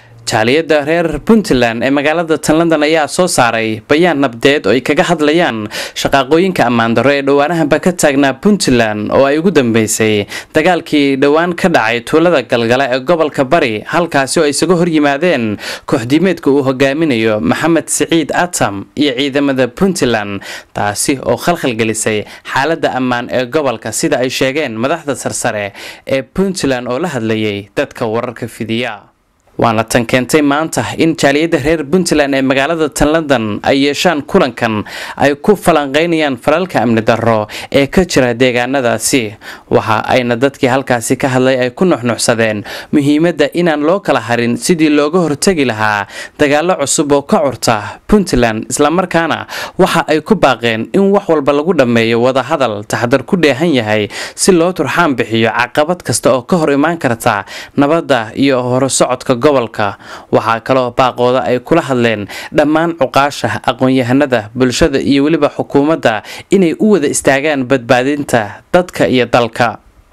jaaliyadda reer puntland ee magaalada tan london ayaa soo saaray bayaan nabdeed oo ay kaga hadlayaan shaqaaqooyinka ammaandaro ee dhowaanahanba ka taagnaa puntland oo ay ugu dambeysay dagaalkii dhowaan ka dhacay tuulada galgala ee gobolka bari halkaasi oo ay isaga horyimaadeen kooxdiimeedka uu hogaaminayo maxamed siciid atam iyo ciidamada puntland taasi oo khalkhalgelisay xaaladda ammaan ee gobolka sida ay sheegeen madaxda sarsare ee puntland oo la hadlayay dadka wararka fidiya waana tan keentay maanta in jaaliyadda reer puntland ee magaalada tan london ay yeeshaan kulankan ay ku falanqeynayaan falalka amni darro ee ka jira deegaanadaasi waxa ayna dadkii halkaasi ka hadlay ay ku nuxnuxsadeen muhiimadda inaan loo kala harin sidii looga hortegi lahaa dagaalo cusub oo ka curta puntland islamarkaana waxa ay ku baaqeen in wax walba lagu dhammeeyo wadahadal taxdar ku dheehan yahay si loo turxaan bixiyo caqabad kasta oo ka hor imaan karta nabadda iyo horusocodka gobolka waxaa kaloo baaqooda ay kula hadleen dhammaan cuqaasha aqoon-yahanada bulshada iyo weliba xukuumadda inay u wada istaagaan badbaadinta dadka iyo dalka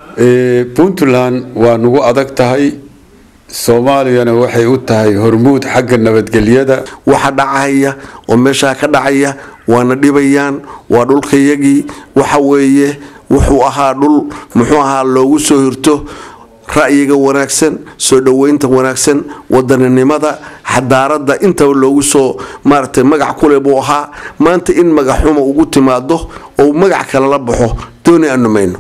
puntland waa nagu adag tahay soomaaliyana waxay u tahay hormuud xagga nabadgelyada waxa dhacaya oo meeshaa ka dhacaya waana dhibayaan waa dhulkayagii waxa weeye wuxuu ahaa dhul muxuu ahaa loogu soo hirto ra'yiga wanaagsan soo dhoweynta wanaagsan wadaninimada xadaarada intaba loogu soo maaragtay magac kule buu ahaa maanta in magaxxuma ugu timaado oo magac kale la baxo dooni aanu mayno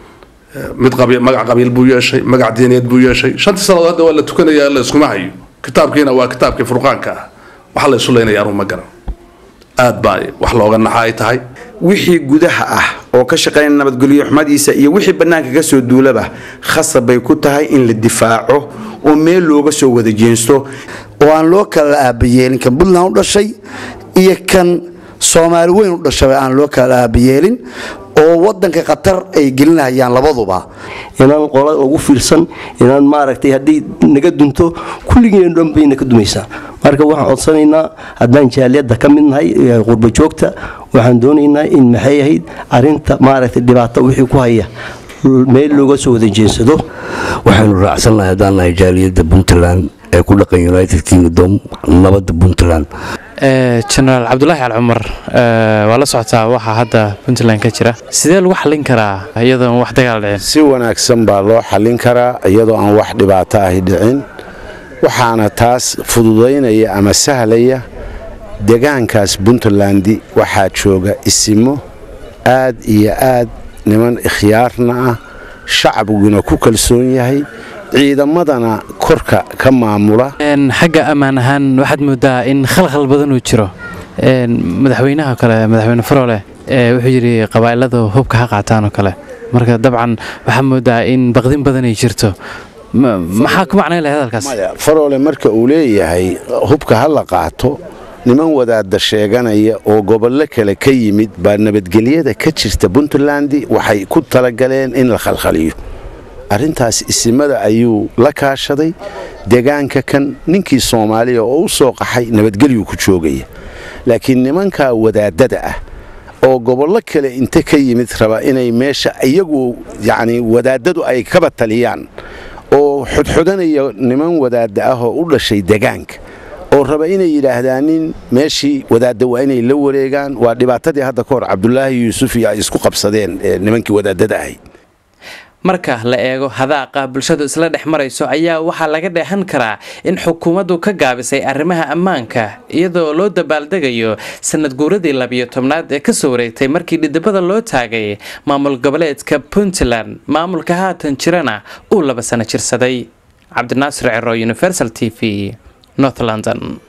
mid magac qabiil buu yeeshay magac diineed buu yeeshay shantii sannadood hadda waa la tukanaya la iskuma hayo kitaabkiina waa kitaabkii furqaanka ah waxa la isu leynaya anuu ma garan aad baa wax looga naxa ay tahay wixii gudaha ah oo ka shaqeynaya nabadgelyo xumadiisa iyo wixii bannaanka ka soo duulaba khasab bay ku tahay in la difaaco oo meel looga soo wada jeensto oo aan loo kala aabayeelin kan puntland u dhashay iyo kan soomaali weyn u dhashaba aan loo kala aabayeelin oo wadanka khatar ay gelinahayaan labaduba inaan qola ugu fiirsan inaan maaragtay haddii naga dunto kulligeen dhan bayna ka dumaysaa marka waxaan codsanaynaa haddaan jaaliyadda ka mid nahay qurba joogta waxaan doonaynaa in maxay ahayd arinta maaragtay dhibaato wixii ku haya meel looga soo wada jeensado waxaanu raacsannahay haddaan nahay jaaliyadda puntland ee ku dhaqan united kingdom nabadda puntland jenaraal cabdulaahi cali cumar waa la socotaa waxaa hadda puntland ka jira sidee lagu xallin karaa iyadoon wax dagaal dhicin si wanaagsan baa loo xallin karaa iyadoo aan wax dhibaato ahi dhicin waxaana taas fududaynaya ama sahlaya degaankaas puntlandi waxaa jooga isimo aad iyo aad niman ikhyaarna ah shacbiguna ku kalsoon yahay ciidamadana korka ka maamula xagga ammaan ahaan waxaad moodaa in khalkhal badan uu jiro madaxweynaha kale madaxweyne faroole wuxuu yidhi qabaa'iladu hubka ha qaataan oo kale marka dabcan waxaa moodaa in baqdin badan ay jirto maxaa ku macnay lahay hadalkaas faroole marka uu leeyahay hubka ha la qaato niman wadaadda sheeganaya oo gobollo kale ka yimid baa nabadgelyada ka jirta puntlandi waxay ku talagaleen in la khalkhaliyo arrintaas isimada ayuu la kaashaday degaanka kan ninkii soomaaliya oo u soo qaxay nabadgelyuu ku joogaya laakiin nimankaa wadaadada ah oo gobollo kale inta ka yimid raba inay meesha iyagu yacni wadaadadu ay kaba taliyaan oo xodxodanaya niman wadaadda ah oo u dhashay degaanka oo raba inay yidhaahdaanin meeshii wadaadda waa inay la wareegaan waa dhibaatadii hadda ka hor cabdulaahi yuusuf iyo ay isku qabsadeen nimankii wadaadada ahayd marka la eego hadaaqa bulshadu isla dhex marayso ayaa waxaa laga dheehan karaa in xukuumaddu ka gaabisay arrimaha ammaanka iyadoo loo dabaaldegayo sanad guuradii labiyo tobnaad ee kasoo wareegtay markii dhidibada loo taagay maamul goboleedka puntland maamulka haatan jirana uu laba sano jirsaday cabdinaasir cero universal t v north london